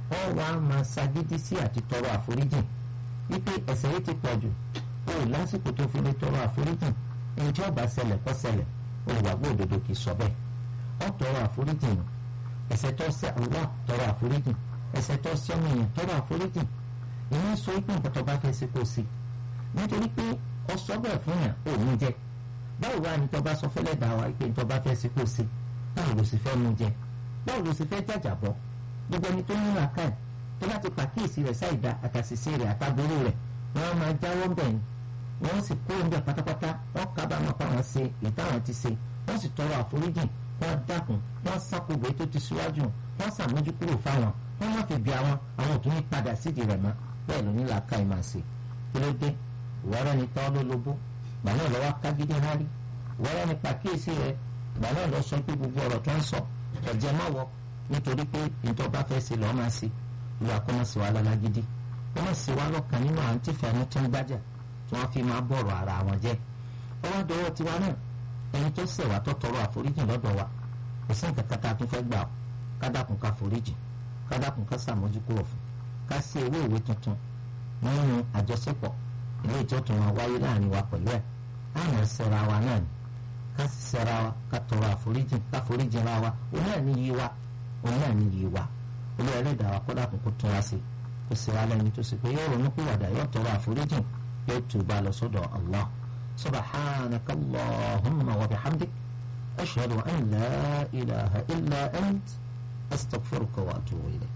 wọ́n wá máa ṣagídí sí àti tọrọ àforíjìn wípé ẹ̀ṣẹ̀ yìí ti pọ̀ jù o ò lásìkò tó fi lè tọrọ àforíjìn ẹni tí ó bá ṣẹlẹ̀ kó ṣẹlẹ̀ olùwàgbọ́ òdodo kì í sọ bẹ́ẹ̀ ọ tọrọ àforíjìn nù ẹ̀ṣẹ̀ tó ṣẹ̀ Allah tọrọ àforíjìn ẹ̀ṣẹ̀ tó ṣẹ̀ ọmọ èèyàn tọrọ àforíjìn ìyẹn sọ pé nǹkan tó bá fẹ́ ṣe kó sí nítorí pé ọ sọ bẹ́ẹ̀ fún yàn ò ní jẹ báwo wá ní tó bá sọ fẹ́lẹ́ dà wá pé tó bá fẹ́ ṣe kó sí báwo ló sì fẹ́ mú jẹ báwo ló sì fẹ́ jàjàbọ́ gbogbo ẹni tó ní làákàyè tó bá ti pàkíyèsí rẹ̀ sáìdá àtàṣìṣe rẹ̀ àtàgbóró rẹ̀ wọ́n máa jáwọ́ bẹ̀ ni wọ́n sì kó oúnjẹ pátápátá wọ́n kábàámọ̀ pa wọn ṣe ìtàwọn ti ṣe wọ́n sì tọrọ àforíjì wọ́n dákun wọ́n sákògbé tó ti síwájú wọ́n sàmójú kúrò fáwọn wọ́n má fi bí àwọn àwọn òtún ní padà sídìí rẹ̀ mọ́ bẹ́ẹ̀ ló ní làákàyè máa ṣe kí ló dé ìwọ́rẹ́ ni tọ́ ló lobó gbà náà lọ́wọ́ kágídé hárí ìwọ́rẹ́ ni pàkíyèsí rẹ̀ gbà náà lọ sọ pé gbogbo ọ̀rọ̀ tó ń sọ ẹ̀jẹ̀ má wọ nítorí pé nítorí bá fẹ́ ṣe lọ́ọ́ máa ṣe ìlú àkọ́mọ́sí wa lọ́la gidi wọ́n má ṣe wá lọ́kàn nínú àwọn tí fẹ́ẹ́ tó ń gbájà tí wọ́n fi máa bọ̀rọ̀ ara wọn jẹ́ ọwọ́ dọwọ́ tiwa náà ẹni tó ṣẹ̀ wá tó tọrọ àforíjì lọ́dọ̀ wa kò sí nǹkan kan tá a tún fẹ́ gbà ó kádàkùn ká foríjì kádàkùn ká ṣàmójúkúrò fún ká sí ewé ìwé tuntun nínú àjọṣepọ̀ ilé ìjọtún wa wáyé láàrin wa pẹ̀lú ẹ̀ láàrin ṣẹra wa náà ni ká ṣẹra wa ká tọrọ àforíjì ká foríjì ra wa òun náà ní yí wa òun náà ní yí wa olú ẹlẹ́dàá wa kọ́dà kún kó tún wá sí kó sì wá lẹ́ni tó sì pé yóò ronú pìwàdà yóò tọrọ àforíjì yóò tùbà lọ sọ́dọ̀ Allah subhanaka Allahumma wa bihamdik ashhadu an la ilaha illa ant astaghfiruka wa atubu ilayk.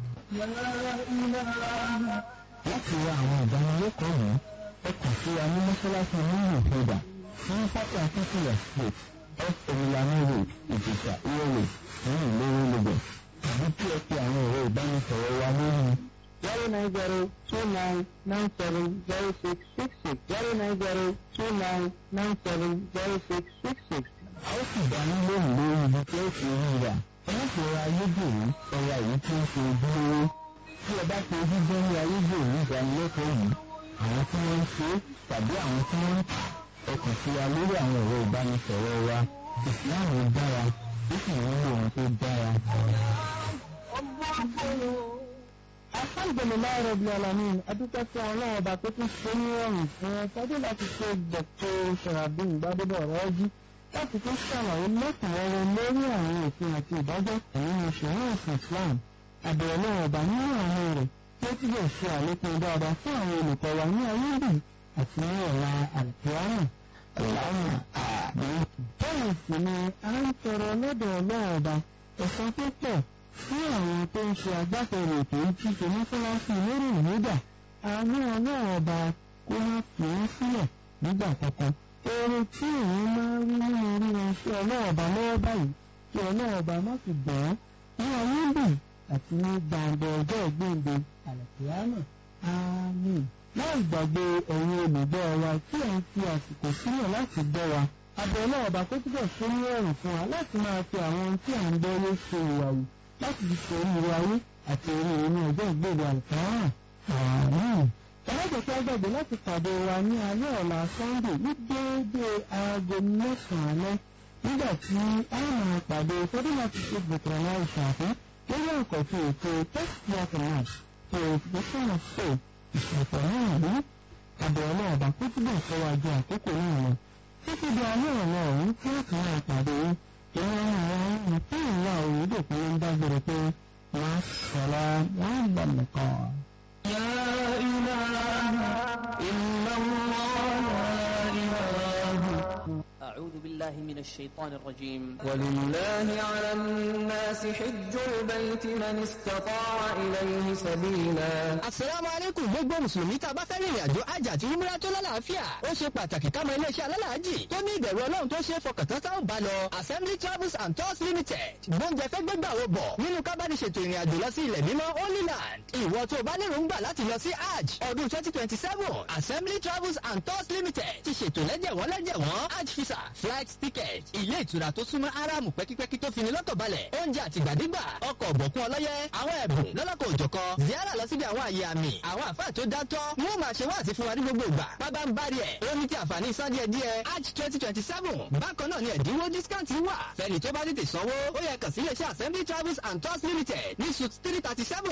láti wá àwọn ìdánilẹ́kọ̀ọ́ yìí ẹ kàn sí wa ní mọ́ṣáláṣí nínú ìfẹ́dà ní pápá akíkìlẹ̀ street f emilano road ìjìká ìrọ̀lẹ̀ ní ìlérò lagos tàbí kí ẹ fi àwọn ẹ̀rọ ìbánisọ̀rọ̀ wa lórí zero nine zero two nine nine seven zero six six six zero nine zero two nine nine seven zero six six six. a ó sì dá ní lóhùn lórí ibi tí ó fi rí rà ẹ má fi ra ayédèrú ẹ̀yà èyí tí ó ṣe ojúlówó tí ẹ bá fi ojú gbọ́ ní ayédèrú ìdánilẹ́kọ̀ọ́ yìí àwọn tí wọ́n ń ṣe tàbí àwọn tí wọ́n ń ẹ kàn sí wa lórí àwọn ẹ̀rọ ìbánisọ̀rọ̀ wa ìsìláàmù dára ó sì ń lo ohun tó dára. alhamdulilayi rabi alamin adúpẹ́ fún ọlọ́run ọba tó tún ṣe ní ọ̀rùn fún ẹ tọ́jú láti ṣe dr sharabin gbadebo ọ̀rọ̀ọ́jú láti tún ṣàlàyé lẹ́kùnrẹ́rẹ́ lórí àwọn òfin àti ìdájọ́ ẹ̀yìn ìṣòro ìsìn islam àbẹ̀rẹ̀ náà ọba nínú àwọn rẹ̀ tí ó túbọ̀ ṣe àlékún dáadáa fún àwọn olùkọ́ wa ní ayé bì àti ní ọ̀la àlùkìyámà ọ̀làwọ̀n àbí. bẹ́ẹ̀ sì ni a ń tọrọ lọ́dọ̀ ọlọ́run ọba ẹ̀san tó pọ̀ fún àwọn tó ń ṣe agbáfẹ́rẹ́ ètò ìtìṣe mọ́sálásí lórí ìmúdà àánú ọlọ́run ọba kó má fi wọ́n sílẹ̀ nígbà kankan. èrè tí òun máa ń rí nínú orí wọn sí ọlọ́run ọba lọ́wọ́ báyìí kí ọlọ́run ọba má fi bọ̀ ọ́ ní ayé bì àti ní gbàǹdọ̀ ọjọ́ ìgbéǹde àlùkìyámà àmín láì gbàgbé ẹ̀yin olùgbọ́ wa tí ẹ̀ ń fi àsìkò sílẹ̀ láti gbọ́ wa abẹ́ náà ọba kó túbọ̀ ṣe ní ẹ̀rùn fún wa láti máa fi àwọn ohun tí à ń gbọ́ lé ṣe ìwàwù láti fi ṣe oríire ayé àti oríire ní ọjọ́ ìgbèrè àlùfáà àmín. ẹlẹ́jẹ̀ tí a gbàgbé láti pàdé wa ní alẹ́ ọ̀la sunday ní déédéé aago mẹ́sàn-án alẹ́ nígbà tí a máa pàdé fọdún láti ṣe bùkún náà ìṣàfihàn lórí àkọ́tún ètò test match purification of faith ìṣẹ̀fẹ̀ náà rí àbẹ̀wò náà bá kó túbọ̀ fọwọ́ ajé àkókò náà lọ títí di alẹ́ ọ̀la ọ̀hún tí ó kàn án pàdé ìwọ̀n àwọn ohun tí ìwà òwúdò kan ń dágbére pé wọ́n sọ̀rọ̀ wọ́n lọ nìkan. يا إله إلا الله لا إله أعوذ بالله من الشيطان الرجيم ولله على الناس حج البيت من استطاع إليه سبيلا Àsàlámù alaykum gbogbo Mùsùlùmí tá a bá fẹ́ rìnrìn àjò àjà àti umrah tó lálàáfíà. Ó ṣe pàtàkì ká mọ iléeṣẹ́ alálàájì tó ní ìbẹ̀rù Ọlọ́run tó ṣe é fọkàntán táwọn bá lọ. Assembly Travels and Tours Limited. Gbóúnjẹ fẹ́ gbégbà wo bọ̀ nínú kábàdì ṣètò ìrìn àjò lọ sí ilẹ̀ mímọ́ Holy Land. Ìwọ tó o bá lérò ń gbà láti lọ sí Hajj ọdún twenty twenty seven. Assembly Travels and Tours Limited ti ṣètò lẹ́jẹ̀wọ́n lẹ́jẹ̀wọ́n Hajj visa flight ticket ilé ìtura tó súnmọ́ Áráàmù pẹ́kípẹ́kí tó fini lọ́kàn balẹ̀ oúnjẹ àtìgbàdégbà ọkọ̀ ọ̀bọ̀kún ọlọ́yẹ àwọn ẹ̀bùn lọ́lọ́kọ̀ òjọ̀kan ziara lọ síbi àwọn àyè àmì àwọn àfáà tó dátọ́ wọ́n máa ṣe wáàsí fún wa ní gbogbo ìgbà bábá ń bá rí ẹ̀ ó ní ti àǹfààní san díẹ̀ díẹ̀ Hajj twenty twenty seven bákan náà ni ẹ̀dínwó discount wà fẹ́ni tó bá tètè sanwó ó yẹ kàn sí iléeṣẹ́ Assembly Travels and Tours Limited ní suit three thirty seven